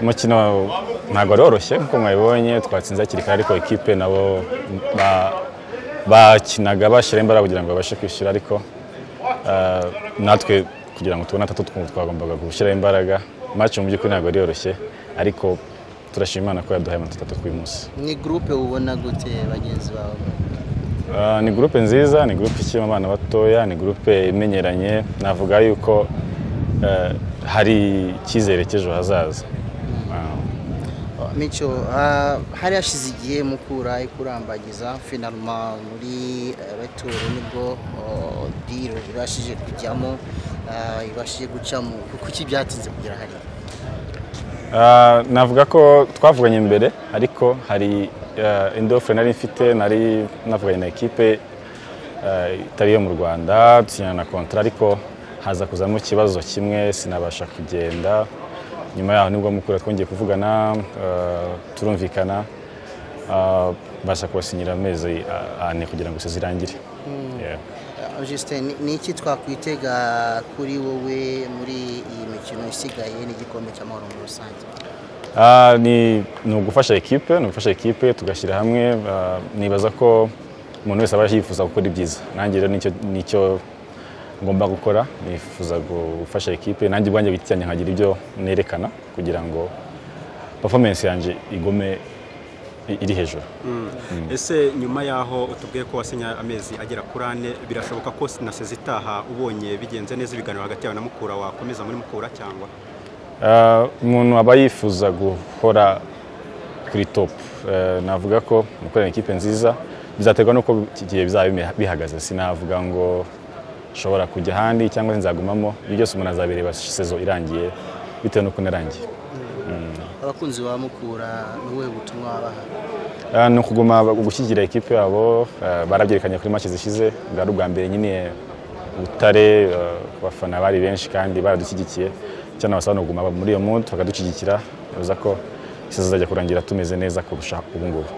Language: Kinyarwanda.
umukino ntabwo waroroshye nk'uko mwabibonye twatsinze hakiri kare ariko ikipe nabo ba- bakinaga bashyira imbaraga kugira ngo babashe kwishyura ariko eh, natwe kugira ngo tubone atatu twumva twagombaga gushyiraho imbaraga match mu by'ukuri ntabwo yari yoroshye ariko turashima Imana ko yaduhaye amanota atatu kuri uyu munsi ni gurupe ubona gute bagenzi bawe Ah, ni gurupe nziza ni gurupe ikirimo abana batoya ni gurupe imenyeranye navuga yuko eh, hari icyizere cy'ejo hazaza Ah, mico ah, hari hashize igihe mukura ikurambagiza finalma muri beturu nibwo oh, diro ibashije kujyamo ah, ibashije gucamo kuki byatinze kugera hariya Ah, navuga ko twavuganye imbere ariko hari ah, indi ofure nari mfite nari navuganye na ekipe ah, itari iyo mu rwanda dusinyana na kontara ariko haza kuzamo ikibazo kimwe sinabasha kugenda nyuma yaho nibwo mukura twongeye kuvugana ah, turumvikana ah, mbasha kubasinyira amezi ah, ane kugira ngo zirangire Yeah. Ah, Justin ni- ni iki twakwitega kuri wowe muri iyi mikino isigaye n'igikombe cy'amahoro muri rusange Ah, ni ni ugufasha ekipe ni ugufasha ekipe tugashyira hamwe ah, nibaza ko umuntu wese aba yifuza gukora ibyiza nanjye rero nicyo nicyo ngomba gukora nifuza gufasha ekipe nanjye ubwanjye ku giti cyanjye nkagira ibyo nerekana kugira ngo performance yanjye igume i- iri hejuru ese nyuma yaho utubwiye ko wasinye amezi agera kuri ane birashoboka ko sinaseze itaha ubonye bigenze neza ibiganiro hagati yawe na mukura wakomeza muri mukura cyangwa Ah, umuntu aba yifuza guhora kuri topu navuga ko gukorera ikipe nziza bizaterwa n'uko iki gihe bizaba bime- bihagaze sinavuga ngo nshobora kujya ahandi cyangwa se nzagumamo ibyo byose umuntu azabireba sezo irangiye bitewe n'uko narangiye abakunzi ba mukura ni ubuhe butumwa wabaha Ah, ni ukuguma gushyigikira ekipe yabo ah, barabyerekanye kuri make zishize bwari ubwa mbere nyine butare ah, abafana bari benshi kandi baradushyigikiye icyo nabasaba ni ukuguma muri iyo mood bakadushyigikira bivuze ko isi zizajya kurangira tumeze neza kurusha ubu ngubu